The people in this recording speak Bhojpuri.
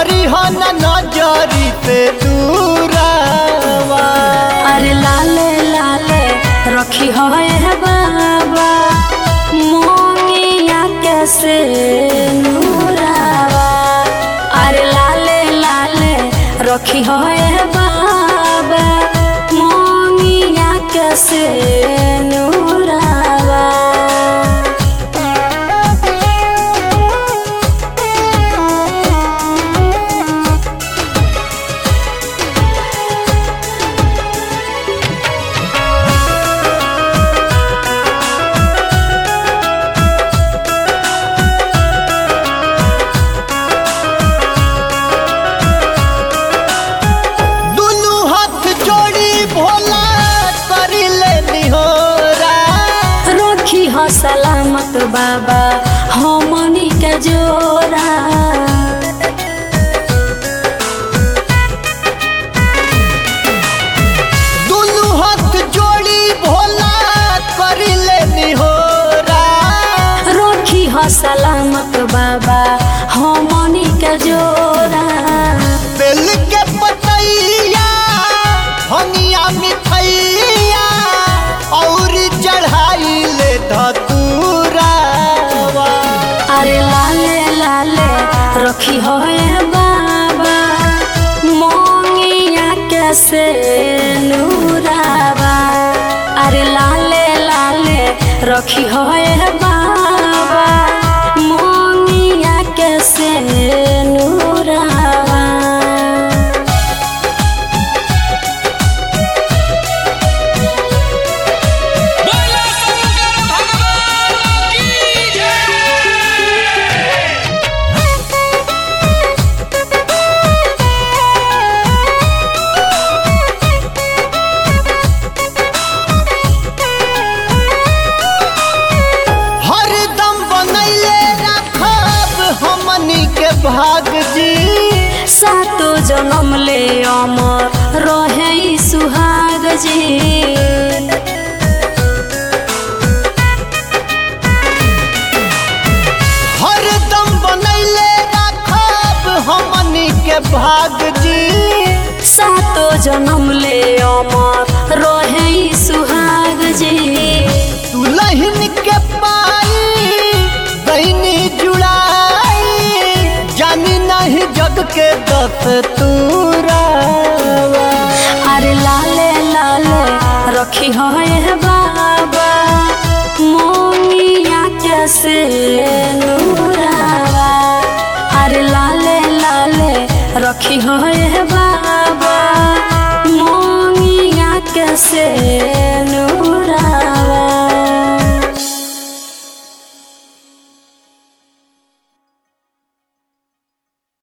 करी हो न नजरी से दूरावा अरे लाले लाले रखी हो हे बाबा मोंगिया कैसे नूरावा अरे लाले लाले रखी हो हे बाबा मोंगिया कैसे नूरावा दुनू हाथ जोड़ी भोला करी ले निहोरा रखी हो सलामत बाबा हमनी के जोरा दुनू हाथ जोड़ी भोला करी ले निहोरा रखी हो सलामत बाबा हमनी के जोरा बेल के पतैया हनिया मिठैया और चढ़ाई ले धतूरावा अरे लाले लाले रखी हो ए बाबा मोंगिया कैसे नूरावा अरे लाले लाले रखी हो ए बाबा मोंगिया कैसे नूरावा बोला शंकर भगवान की जय हरदम बनैले रखब हमनी के भाग जी सातो जन्म ले अमर रहे ई सुहाग जी हरदम बनैले रखब हमनी के भाग जी सातो जन्म ले अमर रहे ई सुहाग जी दुल्हन के पाई बहनी जुड़ाई जानी नहीं जग के दस तूरावा अरे लाले लाले रखी हो ए बाबा मोंगिया कैसे नूरावा अरे लाले लाले रखी हो ए बाबा